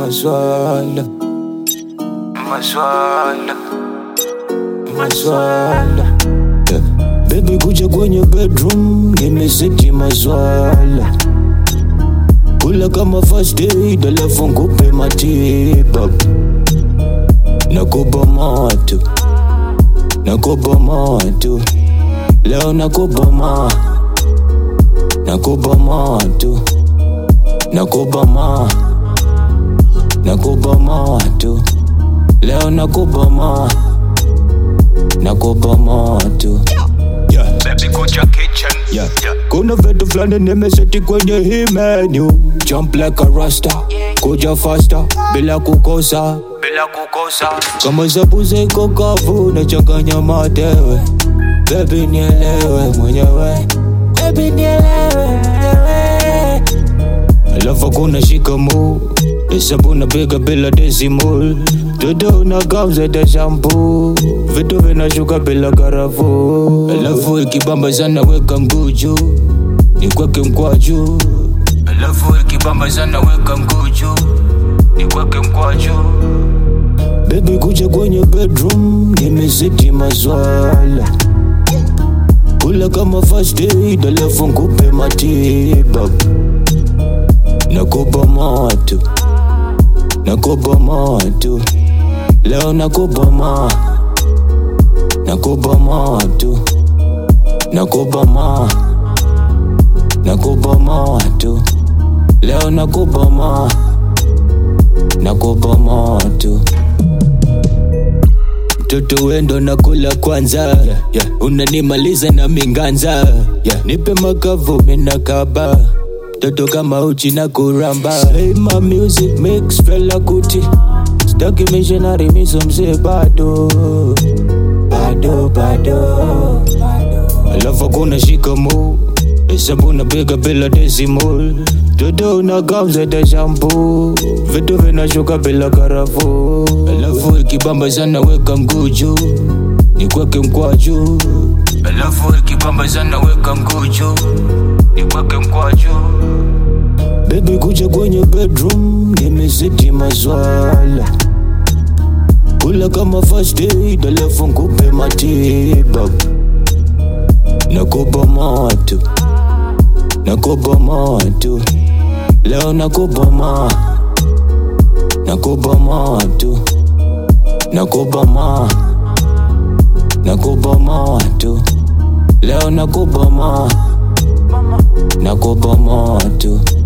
maswala maswala maswala yeah. Baby kuja kwenye bedroom nimeseti maswala kula kama first aid alafu nkupe matibabu nakupa moto nakupa moto leo nakupa ma nakupa moto nakupa ma nakupa moto leo nakupa ma nakupa moto yeah. Baby kuja kitchen Yeah. Kuna vitu fulani nimeseti kwenye hii menu Jump like a rasta Kuja faster bila kukosa bila kukosa Kama zabuze iko kavu nachanganya matewe Baby nielewe mwenyewe Baby nielewe mwenyewe Alafu kuna shikamoo Hesabu napiga bila decimal Dodo na gamza da shampoo Vitu vinashuka bila karafuu Alafu ikibamba sana weka nguju Nikweke mkwaju alafu ikibamba sana weka mguju nikweke mkwaju Baby kuja kwenye bedroom nimeseti maswala Kula kama first aid alafu nkupe matibabu Nakupa moto Nakupa moto Leo nakupa ma Nakupa moto Nakupa ma Nakupa moto Leo nakupa ma Nakupa moto mtoto wendo nakula kwanza yeah, yeah. unanimaliza na minganza yeah. nipe makavu minakaba toto kama uchi na kuramba hey, my music mix fela kuti staki missionary miso mzee bado bado bado alafu kuna shikamo hesabu napiga bila decimal toto na gamza da shampoo vitu vinashuka bila karafuu alafu ikibamba sana weka mguju nikweke mkwaju alafu ikibamba sana weka mguju nikweke mkwaju Baby kuja kwenye bedroom nimeseti maswala Kula kama first aid alafu nkupe matibabu Nakupa moto Nakupa moto Leo nakupa ma Nakupa moto Nakupa ma Nakupa moto Leo nakupa ma Nakupa moto